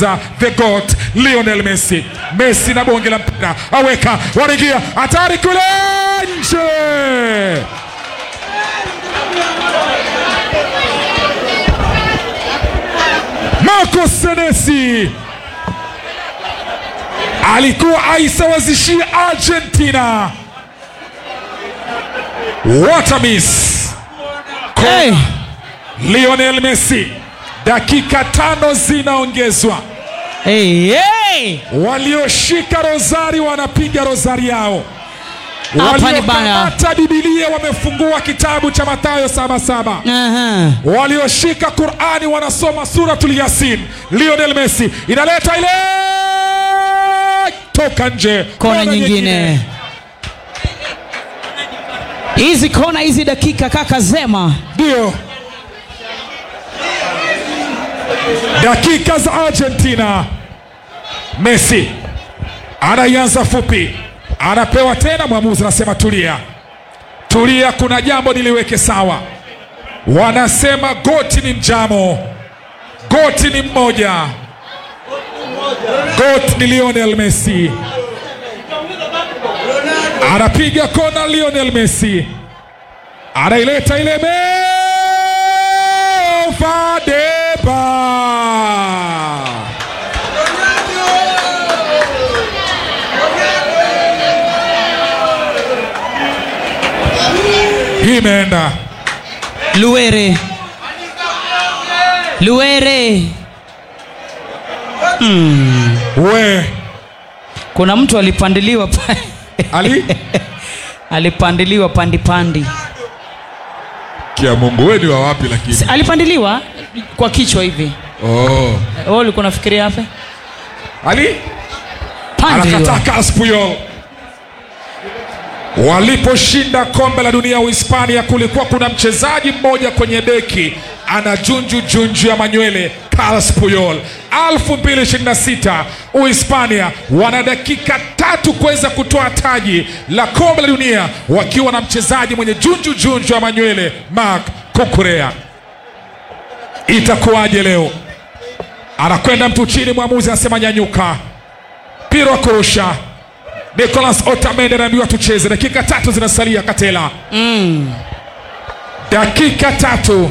nyongeza the goat Lionel Messi. Messi na bonge la mpira aweka, wanaingia hatari kule nje. Marco Senesi alikuwa aisawazishia Argentina. What a miss! Hey. Lionel Messi, dakika tano zinaongezwa. Hey, hey. Walioshika rozari wanapiga rozari yao, Hapa ni bana. waliokamata Bibilia wamefungua kitabu cha Mathayo saba saba Aha. walioshika Qurani wanasoma suratul Yasin. Lionel Messi inaleta ile toka nje, Kona nyingine. Hizi kona hizi dakika kaka Zema. ndio dakika za Argentina. Messi anaianza fupi, anapewa tena, mwamuzi anasema tulia, tulia, kuna jambo niliweke sawa. Wanasema goti ni mjamo, goti ni mmoja, goti ni Lionel Messi. Anapiga kona Lionel Messi, anaileta ile Fadeba hii imeenda Luere. Luere. we Kuna mtu alipandiliwa pa- Ali alipandiliwa pandi pandi. kia Mungu, we ni wa wapi lakini? Si- Alipandiliwa kwa kichwa hivi. Oh. Wewe ulikuwa unafikiria hapa? Ali Pandiliwa. anakataa Carles Puyol. Waliposhinda kombe la dunia Uhispania, kulikuwa kuna mchezaji mmoja kwenye beki ana junju junju ya manywele, Carles Puyol. 2026 Uhispania wana dakika tatu kuweza kutoa taji la kombe la dunia wakiwa na mchezaji mwenye junju junju ya manywele, Marc Cucurella. Itakuwaje leo? Anakwenda mtu chini, mwamuzi anasema nyanyuka mpira wa kurusha Nicolas Otamendi anaambiwa tucheze. Dakika tatu zinasalia, Katela. Mm. Dakika tatu.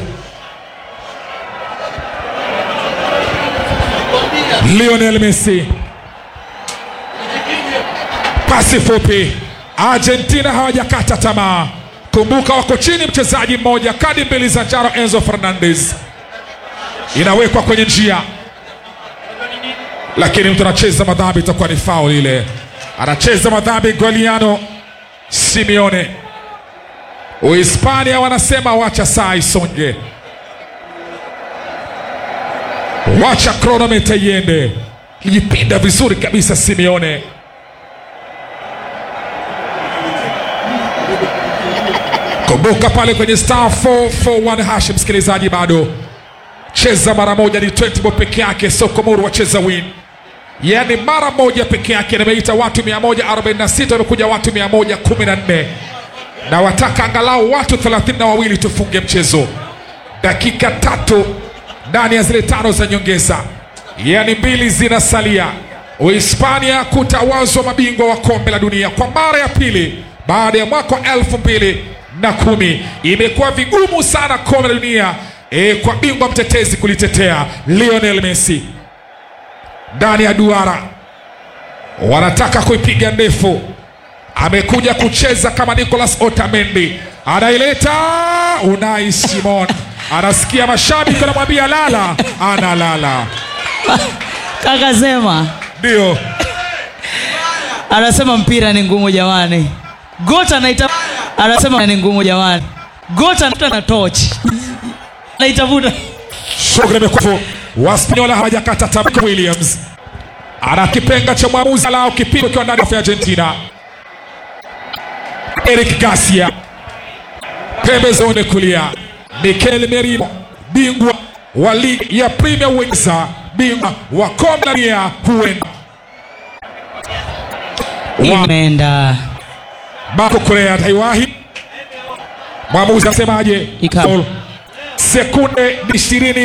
Lionel Messi, pasi fupi. Argentina hawajakata tamaa. Kumbuka wako chini mchezaji mmoja, kadi mbili za njano. Enzo Fernandez inawekwa kwenye njia lakini mtu anacheza madhambi, itakuwa ni faul ile. Anacheza madhambi Guiliano Simeone. Uhispania wanasema wacha saa isonge, wacha kronometa iende. Lijipinda vizuri kabisa Simeone. Kumbuka pale kwenye star 441 hash, msikilizaji, bado cheza mara moja ni 20 bob peke yake. Sokomoro wacheza win, yaani mara moja peke yake. Nimeita watu 146 wamekuja watu 114 na wataka angalau watu 32 na wawili tufunge mchezo. Dakika tatu ndani ya zile tano za nyongeza, yaani mbili zinasalia. Uhispania kutawazwa mabingwa wa kombe la dunia kwa mara ya pili baada ya mwaka wa elfu mbili na kumi. Imekuwa vigumu sana kombe la dunia e, kwa bingwa mtetezi kulitetea Lionel Messi ndani ya duara, wanataka kuipiga ndefu. Amekuja kucheza kama Nicolas Otamendi, anaileta Unai Simon, anasikia mashabiki wanamwambia lala, analala. Kaka Zema Ndio anasema mpira ni ngumu jamani. Gota anaita anasema ni ngumu jamani. Gota anaita na torch. Anaitafuta. shughuli imekuwa Waspanyola hawajakata tamaa. Williams ana kipenga cha mwamuzi lao kipigo ikiwa ndani ya Argentina. Eric Garcia pembezoni kulia, Mikel Merino bingwa wa ligi ya Premier Uingereza, bingwa wa kombe la dunia huenda wa Imeenda. Marco Correa ataiwahi. Mwamuzi anasemaje? Ikabu. Sekunde ni ishirini